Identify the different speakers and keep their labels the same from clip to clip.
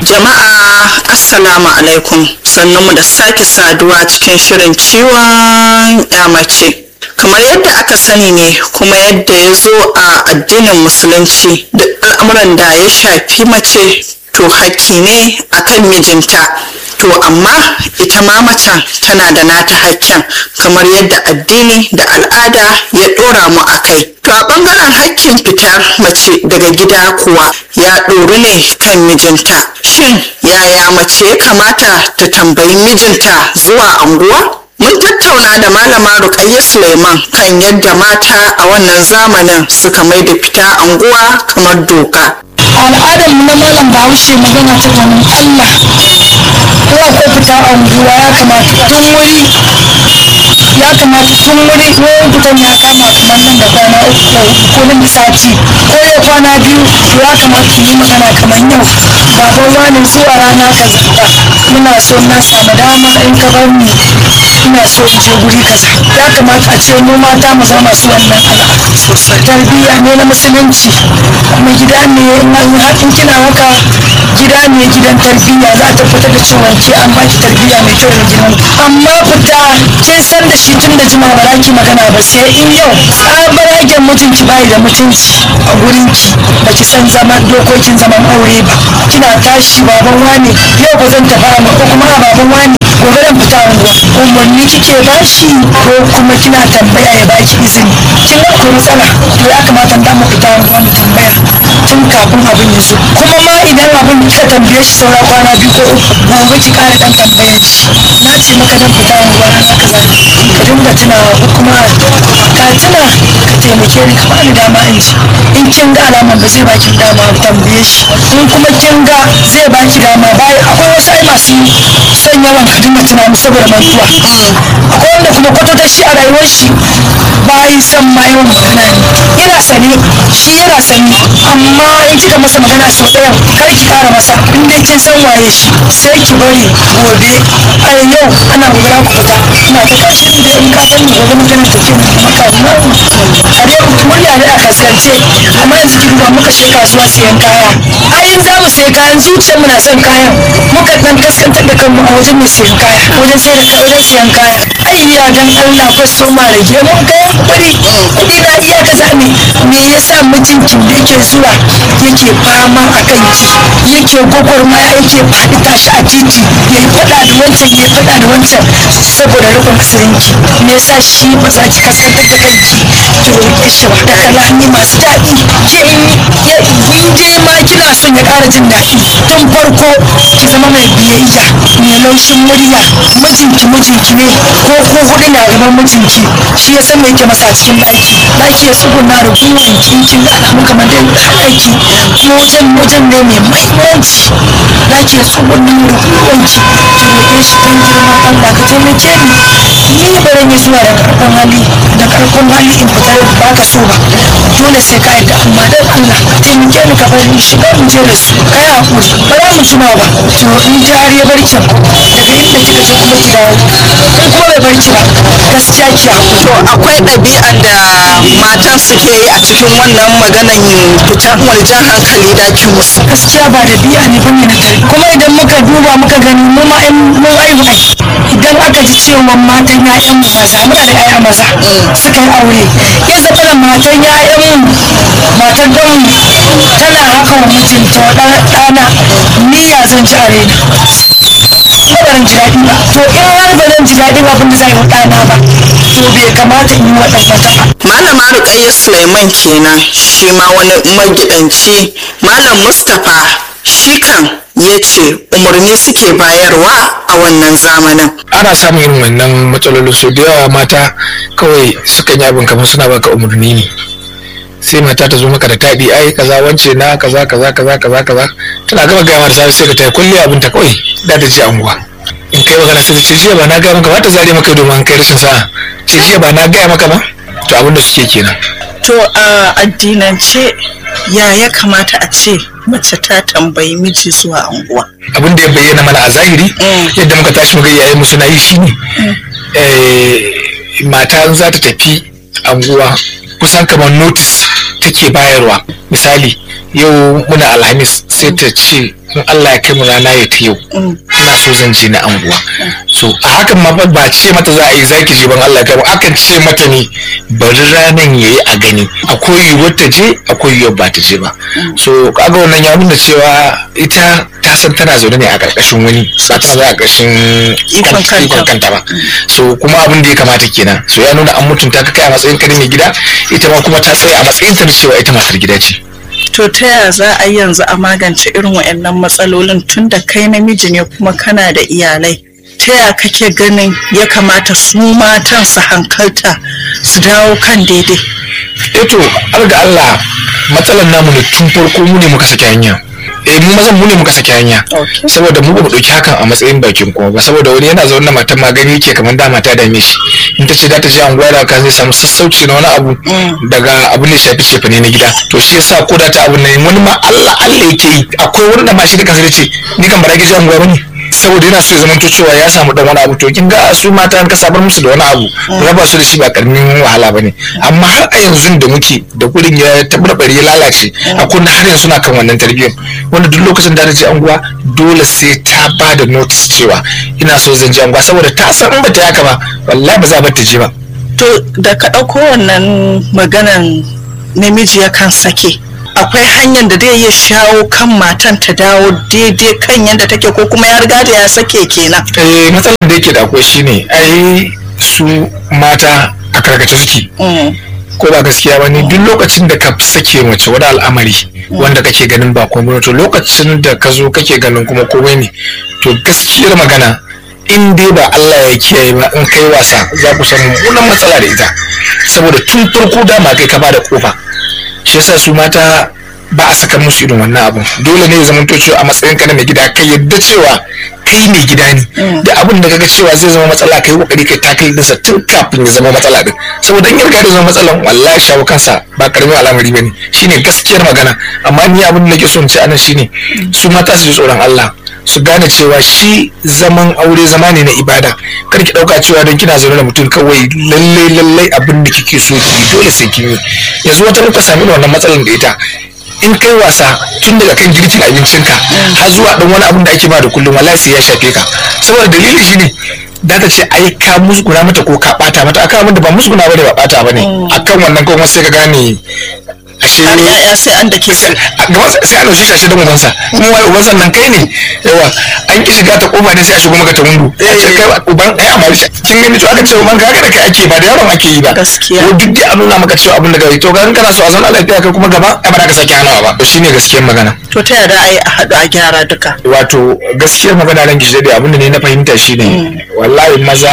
Speaker 1: Jama'a Assalamu alaikum mu da sake saduwa cikin shirin ciwon mace. Kamar yadda aka sani ne kuma yadda ya zo a addinin musulunci duk al'amuran da ya shafi mace to hakki ne akan mijinta. To amma ita ma macen tana da nata hakkin kamar yadda addini da al'ada ya ɗora mu a kai. To a ɓangaren hakkin fitar mace daga gida kuwa ya ɗoru ne kan mijinta. Shin yaya mace ya kamata ta tambayi mijinta zuwa anguwa? Mun tattauna da malama Rukayya Suleiman kan yadda mata a wannan zamanin suka mai da fita anguwa kamar doka.
Speaker 2: al'adar mu na malam bahaushe magana ta ganin allah ko akwai fita anguwa ya kamata tun wuri ya kamata tun wuri ko fitan ya kama kamar nan da kwana uku ko nan da sati ko ya kwana biyu to ya kamata ki yi magana kamar yau baban wani zuwa rana kaza muna so na samu dama in ka bar ni ina so in je guri kaza ya kamata a ce mu mata mu zama masu wannan al'adu sosai tarbiyya ne na musulunci kuma gida ne in kina haka gida ne gidan tarbiyya za a tabbatar da cewa ke an baki tarbiyya mai kyau da gidan amma fita kin san da shi tun da jima ba za ki magana ba sai in yau tsabaragen mutunci bai da mutunci a gurinki ba ki san zaman dokokin zaman aure ba kina tashi baban wani yau ba zan tafi amma ko kuma a baban wani gobe zan fita unguwa umarni kike bashi ko kuma kina tambaya ya baki izini kin ga akwai matsala to ya kamata da mu fita unguwa mu tambaya tun kafin abin ya zo kuma ma idan abin kika tambaye shi saura kwana biyu ko uku gobe ki kara dan tambayar shi na ce maka dan fita unguwa na kaza ka dinga tunawa ko kuma ka tuna ka taimake ni ka bani dama in ji in kin ga alama ba zai baki dama ku tambaye shi in kuma kin ga zai baki dama bayan akwai wasu ai masu son yawan ka dinga tunani saboda mantuwa akwai wanda kuma kwatata shi a rayuwar shi bayi son ma yawan magana ne yana sane shi yana sane amma in kika masa magana sau ɗaya kar ki kara masa in dai kin san waye shi sai ki bari gobe a yau ana gobara ku fita ina ta tashi in dai in ka san gobe magana ta ke maka a dai murya ne a kaskance amma yanzu ki duba muka je kasuwa siyan kaya ai in za mu sayi kayan zuciyar mu na son kayan muka dan kaskantar da kanmu a wajen mai siyan kaya wajen sai da wajen siyan kaya ayya dan Allah fa so ma rage mun kayan kuɗi kuɗi na iya kaza ne me yasa mijinkin da yake zuwa yake fama a kanki yake gwagwarmaya yake faɗi tashi a titi ya yi faɗa da wancan ya yi faɗa da wancan saboda rufin asirinki me yasa shi ba za ki kaskantar da kanki ki roƙe shi ba da kalami masu daɗi ke in je ma kina son ya ƙara jin daɗi tun farko ki zama mai biyayya mai laushin murya mijinki mijinki ne ko ko hudu na gaban mijinki shi ya san me yake masa a cikin ɗaki ɗaki ya tsuguna da gwiwan kinkin da alamu kamar dai ɗaki wajen wajen ne mai mahimmanci ɗaki ya tsuguna da gwiwanki ki roƙe shi don girman Allah ka taimake ni ni ba zan yi zuwa da karfin hali da karfin hali in fita ba ka so ba dole sai ka yadda amma dan Allah ka taimake ni ka bari in shiga in je da su kai hakuri ba za mu jima ba to in ji har ya bar can daga inda kika je kuma ki dawo in kuma bai bar ki ba gaskiya ki hakuri
Speaker 1: To akwai ɗabi'an da matan suke yi a cikin wannan maganan fitan waljan hankali da ki musu.
Speaker 2: gaskiya ba da biya ne bane na tare kuma idan muka duba muka gani mu ma in mun aihu ai idan aka ji cewa matan ƴaƴan mu maza muna da ƴaƴa maza suka yi aure ya zama da matan ƴaƴan mu matan don tana haka wa mijinta wa ɗa- ɗana ni ya zan ji a raina ba ban ji daɗi ba to in har ba zan ji daɗin abin da za yi wa ɗana ba to bai kamata in yi wa ɗan wata ba
Speaker 1: Malama Rukayya Suleiman kenan shi ma wani magidanci Malam Mustapha shi kan ya ce umarni suke bayarwa a wannan zamanin.
Speaker 3: ana samun irin wannan matsalolin su da yawa mata kawai sukan yi abin kamar suna baka umarni ne sai mata ta zo maka da taɗi ai kaza wance na kaza kaza kaza kaza kaza tana gama gaya mata sai sai ka tayi kulle abin ta kawai da ta je anguwa in kai magana sai ta ce jiya ba na gaya maka ba ta zare maka domin kai rashin sa'a ce jiya ba na gaya maka ba to abin da suke kenan
Speaker 1: To a addinance ya ya kamata a ce mace ta tambayi miji zuwa anguwa.
Speaker 3: abin da ya bayyana mana a zahiri
Speaker 1: Mm.
Speaker 3: yadda muka tashi muka iyaye mu suna yi shine eh, mata in za ta tafi anguwa kusan kamar notice take bayarwa misali yau muna alhamis sai ta ce in Allah ya kai mu rana ya ta yau ina so zan je na anguwa so a hakan ma ba ce mata za a yi zaki je ban Allah ya kai mu akan ce mata ne bari ranan yayi a gani akwai yiwuwar ta je akwai yiwuwar ba ta je ba so kaga wannan ya nuna cewa ita ta san tana zaune ne a ƙarƙashin wani ba ta zaune a ƙarƙashin
Speaker 1: Ikon kanta.
Speaker 3: ikon kanta ba so kuma abin da ya kamata kenan so ya nuna an mutunta ka kai a matsayin ka na mai gida ita ma kuma ta tsaya a matsayin ta na cewa ita matar gida ce
Speaker 1: To ta yaya za a yi yanzu a magance irin waɗannan matsalolin tun da kai namiji ne kuma kana da iyalai? Ta yaya kake ganin ya kamata su matan su hankalta su dawo kan daidai?
Speaker 3: eto har ga Allah matsalar namu ne tun farko mu ne muka saki hanya eh mu mazan mu ne muka saki hanya
Speaker 1: Okay.
Speaker 3: saboda mu ba mu dauki hakan a matsayin bakin kuma ba saboda wani yana zaune da matan magani yake kamar da mata dame shi in ta ce za ta je anguwa da ka zai samu sassauci na wani abu daga abin da ya shafi cefane na gida to shi yasa ko da ta abin nan wani ma Allah Allah yake yi akwai wani da ma shi da kansa zai ce ni kan ba za ki je anguwa bane saboda yana so ya zamanto cewa ya samu dan wani abu to kin ga su mata an ka sabar musu da wani abu raba su da shi ba karamin wahala bane amma har a yanzu da muke da gurin ya tabarbare ya lalace akwai na har yanzu na kan wannan tarbiyyar wanda duk lokacin da ta je anguwa dole sai ta ba da notice cewa ina so zan je anguwa saboda ta san in ba ta yaka ba wallahi ba za ba ta je ba
Speaker 1: To da ka ɗauko wannan maganan namiji yakan sake. Akwai hanyar da zai iya shawo kan matan ta dawo daidai kan yadda take ko kuma ya riga da ya sake kenan.
Speaker 3: eh matsalar da yake da akwai shine ai su mata a karkace suke
Speaker 1: Mm.
Speaker 3: ko ba gaskiya ba ne duk lokacin da ka sake mace wani al'amari wanda kake ganin ba komai ba, to lokacin da ka zo kake ganin kuma komai ne to gaskiyar magana in dai ba Allah ya kiyaye ba in kai wasa za ku samu mummunan matsala da ita saboda tun farko dama kai ka bada kofa shi yasa su mata ba a saka musu irin wannan abun dole ne ya zama to cewa a matsayin ka na mai gida kai yadda cewa kai mai gida ne da abin da kaga cewa zai zama matsala kai kokari kai ta kai dinsa tun kafin ya zama matsala din saboda in ya riga da zama matsalan wallahi shawo kansa ba karamin al'amari bane shine gaskiyar magana amma ni abin da nake so in ce anan shine su mata su ji tsoron Allah su gane cewa shi zaman aure zama ne na ibada kar ki dauka cewa don kina zaune da mutum kawai lalle lalle abin da kike so ki yi, dole sai kin yi yanzu wata muka sami wannan matsalar da ita in kai wasa tun daga kan girkin abincinka har zuwa dan wani abin da ake ba da kullum wallahi sai ya shafe ka saboda dalili shine da ta ce ai ka musguna mata ko ka bata mata akan abin da ba musguna bane ba bata bane akan wannan kuma sai ka gane ashe
Speaker 1: Har ya'ya sai an da ke su.
Speaker 3: a gaban sa- sai a ɗauki shi don ubansa kuma wai ubansa nan kai ne yawa an ki shiga ta kofa ne sai a shigo maka ta windo a ce kai uban ai amma shi kin gani to aka ce uban ka da kai ake ba da yaron ake yi ba
Speaker 1: Gaskiya.
Speaker 3: ko duk dai a nuna maka cewa abin da kai to kan kana so a zauna lafiya kai kuma gaba ai ba za ka sake hanawa ba to shine gaskiyar magana
Speaker 1: To ta yaya za a yi a haɗu a gyara duka?
Speaker 3: wato gaskiyar magana ran gishi da abin da ne na fahimta shine wallahi maza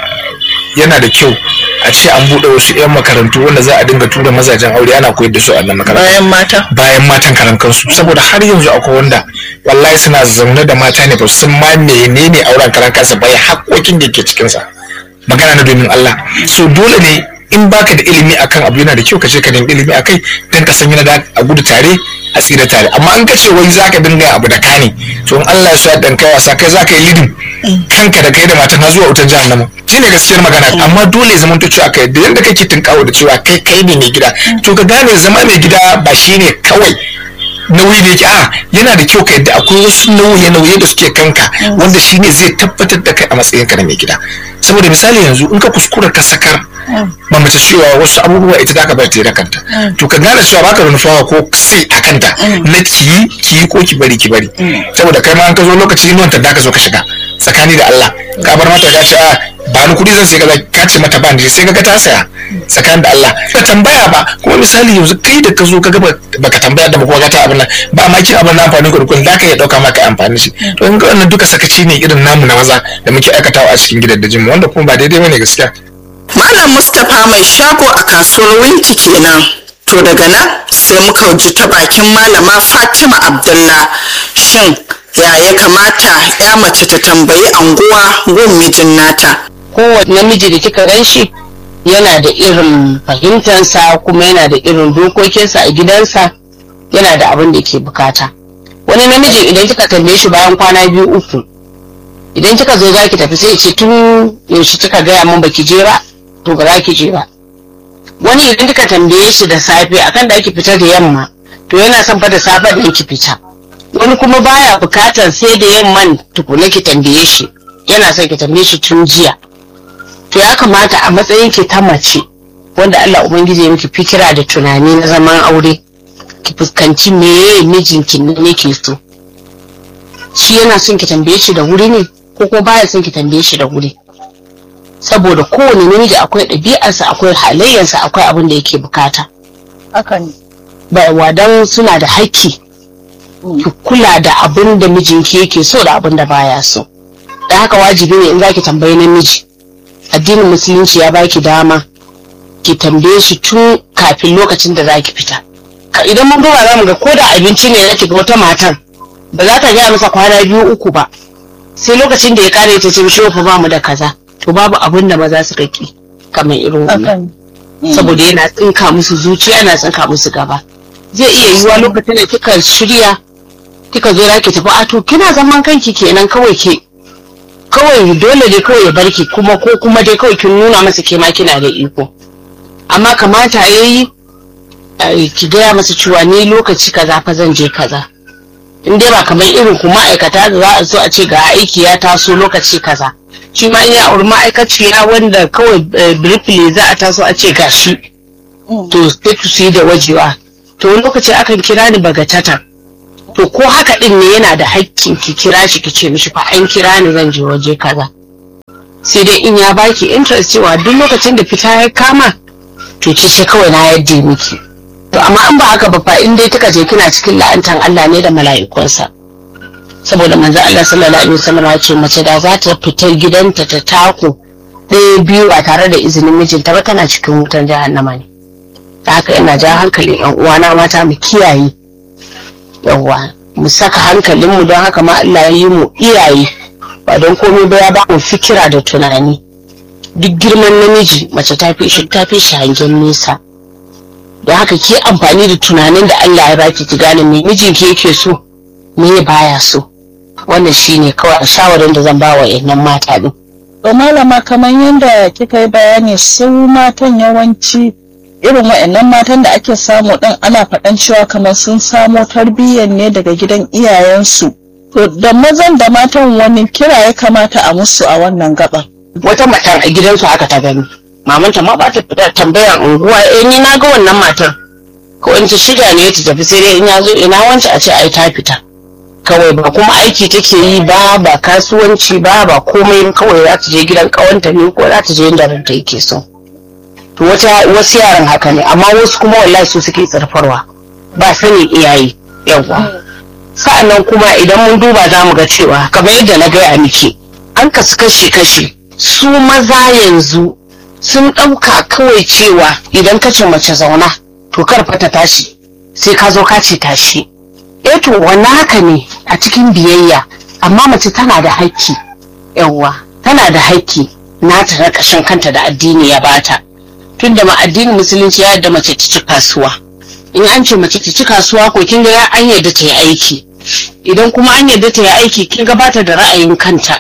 Speaker 3: yana da kyau a ce an buɗe wasu 'yan makarantu wanda za a dinga tura mazajen aure ana koyar da su a nan makarantu
Speaker 1: Bayan mata?
Speaker 3: bayan matan karan kansu saboda har yanzu akwai wanda wallahi suna zaune da mata ne ba su san ma menene auren karan kansa ba ya haƙoƙin da ke cikin sa magana na domin Allah so dole ne in baka da ilimi akan abu yana da kyau ka je ka nemi ilimi akai dan ka san yana da a gudu tare a tsira tare amma an ka ce wai zaka dinga abu da kane to in Allah ya so ya dan kai wasa kai zaka yi lidin kanka da kai da matan har zuwa wutar jahannama shine gaskiyar magana amma dole ya zama to cewa kai da yanda kake tinkawo da cewa kai kai ne mai gida to ka gane zama mai gida ba shine kawai nauyi da yake a yana da kyau ka yadda akwai wasu nauye-nauye da suke kanka wanda shine zai tabbatar da kai a matsayin ka na mai gida saboda misali yanzu in ka kuskura ka sakar ba mace cewa wasu abubuwa ita da ka bar ta yi da kanta to ka gane cewa baka da nufawa ko sai a kanta na ki ki ko ki bari ki bari saboda kai ma an ka zo lokaci inuwan ta da ka zo ka shiga tsakani da Allah ka bar mata ka ce a ba ni kuɗi zan sai kaza ka ce mata ba ni sai kaga ta saya tsakanin da Allah ba tambaya ba kuma misali yanzu kai da ka zo ka ga baka tambaya da ba kuma ka ta abin nan ba ma kin abin nan amfani ka dukkan da ka ya dauka maka amfani shi to in ga wannan duka sakaci ne irin namu na maza da muke aikatawa a cikin gidajen mu wanda kuma ba daidai bane gaskiya
Speaker 1: Malam Mustapha mai shago a kasuwar Winti kenan. To daga nan sai muka ji ta bakin malama Fatima Abdullah. Shin ya ya kamata ya mace ta tambayi anguwa gun mijin nata?
Speaker 4: kowane namiji da kika gan shi yana da irin fahimtansa kuma yana da irin dokokinsa a gidansa yana da abin da ke bukata wani namiji idan kika tambaye shi bayan kwana biyu uku idan kika zo za ki tafi sai ya ce tun yaushe kika gaya min baki je ba to ba za ki je ba wani idan kika tambaye shi da safe akan da ake fita da yamma to yana son fa da safe da ki fita wani kuma baya bukatar sai da yamman tukuna ki tambaye shi yana son ki tambaye shi tun jiya to ya kamata a matsayin ki ta mace wanda Allah ubangiji ya miki fikira da tunani na zaman aure ki fuskanci meye mijinki ne yake so shi yana son ki tambaye shi da wuri ne ko kuma baya son ki tambaye shi da wuri saboda kowane namiji akwai ɗabi'arsa akwai halayyarsa akwai abin da yake bukata
Speaker 2: haka ne
Speaker 4: ba wadan suna da haƙƙi ki kula da abin da mijinki yake so da abin da baya so da haka wajibi ne in zaki tambayi namiji addinin musulunci ya baki dama ki tambaye shi tun kafin lokacin da zaki fita Ka- idan mun duba zamu ga ko da abinci ne na ga wata matar ba za ta gaya masa kwana biyu uku ba sai lokacin da ya kare ta ce mishi fa ba mu da kaza to babu abin da maza suka ki kamar irin
Speaker 2: haka
Speaker 4: wannan
Speaker 2: ne
Speaker 4: saboda yana tsinka musu zuciya yana tsinka musu gaba zai iya yiwuwa lokacin da kika shirya kika zo za ki tafi a to kina zaman kanki kenan kawai ke kawai dole dai kawai ya barki kuma ko kuma dai kawai kin nuna masa ke ma kina da iko amma kamata yayi eh, ki gaya masa cewa ni lokaci kaza fa zan je kaza in dai ba kamar irin ku ma'aikata da za a zo a ce ga aiki ya taso lokaci kaza shi ma in ya auri ma'aikaciya wanda kawai eh, briefly za a taso a ce gashi to sai su yi da wajewa to wani lokaci akan kira ni bagatatan to ko haka din ne yana da haƙƙin ki kira shi ki ce mishi fa an kira ni zan je waje kaza sai dai in ya baki interest cewa duk lokacin da fita ya kama to ki ce kawai na yadda miki to amma an ba haka ba fa in dai kika je kina cikin la'antan Allah ne da mala'ikunsa saboda manzo Allah sallallahu alaihi wasallam ya ce mace da za ta fita gidanta ta tako ɗaya biyu ba tare da izinin mijinta ba tana cikin wutan jahannama ne ta haka ina ja hankali yan uwana mata mu kiyaye yawa mu saka hankalinmu don haka ma Allah ya yi mu iyaye ba don komai ba ya ba mu fikira da tunani duk girman namiji mace ta fi shi ta fi shi hangen nesa don haka ki amfani da tunanin da Allah ya baki ki gane me mijinki yake so me baya so wannan shine kawai a shawarin da zan ba wa yannan mata din
Speaker 2: To malama kamar yadda kika yi bayani su matan yawanci irin wa'annan matan da ake samu ɗin ana faɗan cewa kamar sun samo tarbiyyar ne daga gidan iyayensu. To da mazan da matan wani kira ya kamata a musu a wannan gaban.
Speaker 4: wata matan a gidansu haka ta gani mamanta ma ba ta fita tambayan unguwa eh ni na ga wannan matar ko in ta shirya ne ta tafi sai dai in ya zo ina wance a ce ai ta fita kawai ba kuma aiki take yi ba ba kasuwanci ba ba komai kawai za ta je gidan kawanta ne ko za ta je inda ranta yake so to wata wasu yaran haka ne amma wasu kuma wallahi su suke tsarfarwa ba sanin iyaye yawa sa'annan kuma idan mun duba za mu ga cewa kamar yadda na gaya miki an kasu kashi-kashi su maza yanzu sun ɗauka kawai cewa idan ka ce mace zauna to kar fa ta tashi sai ka zo ka ce tashi eh to wannan haka ne a cikin biyayya amma mace tana da haƙƙi yawwa tana da haƙƙi nata na ƙashin kanta da addini ya bata tunda ma addinin musulunci ya yarda mace ta ci kasuwa in an ce mace ta ci kasuwa ko kin ga an yarda ta yi aiki idan kuma an yarda ta yi aiki kin ga bata da ra'ayin kanta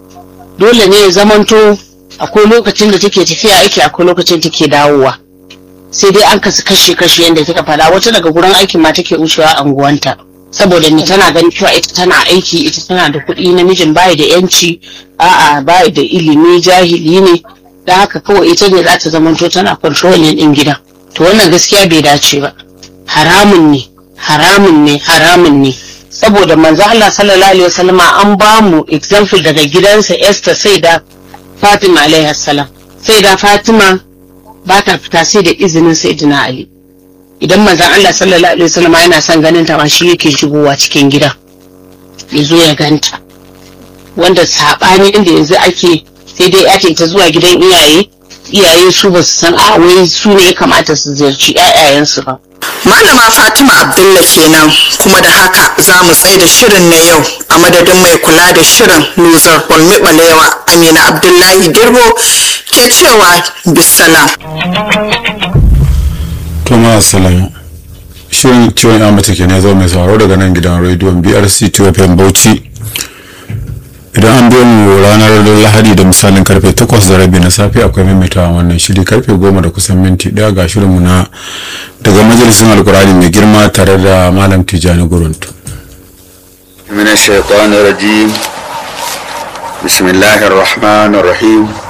Speaker 4: dole ne ya zamanto akwai lokacin da take tafiya aiki akwai lokacin take dawowa sai dai an kasu kashe kashe yadda kika fada wata daga gurin aikin ma take wucewa a unguwanta saboda ni tana ganin cewa ita tana aiki ita tana da kuɗi namijin bayi da yanci a'a bayi da ilimi jahili ne da haka kawai ita ne za ta zamanto tana controlling din gidan to wannan gaskiya bai dace ba haramun ne haramun ne haramun ne saboda manzo Allah sallallahu alaihi wasallama an ba mu example daga gidansa Esther sai da Fatima alaihi salam sai da Fatima ba ta fita sai da izinin Sayyidina Ali idan manzon Allah sallallahu alaihi wasallama yana son ganin ta ma shi yake shigowa cikin gida ya zo ya ganta wanda sabani inda yanzu ake sai dai ake ta zuwa gidan iyaye iyaye su ba su san a wai su ne ya kamata su ziyarci 'ya'yayensu ba
Speaker 1: Malama Fatima Abdullah kenan kuma da haka za mu tsaye da shirin na yau a madadin mai kula da shirin Luzar Olmi Balewa Amina Abdullahi Girbo ke cewa bisalam.
Speaker 5: to ma salam shirin ciwon ya mace ke ne zo mai sauraro daga nan gidan rediyon brc 2fm bauchi idan an biyo mu ranar lahadi da misalin karfe 8 da rabi na safe akwai maimaitawa wannan shiri karfe 10 da kusan minti daya ga shirinmu na daga majalisun alkurani mai girma tare da malam tijjani guruntu
Speaker 6: من الشيطان الرجيم بسم الله الرحمن الرحيم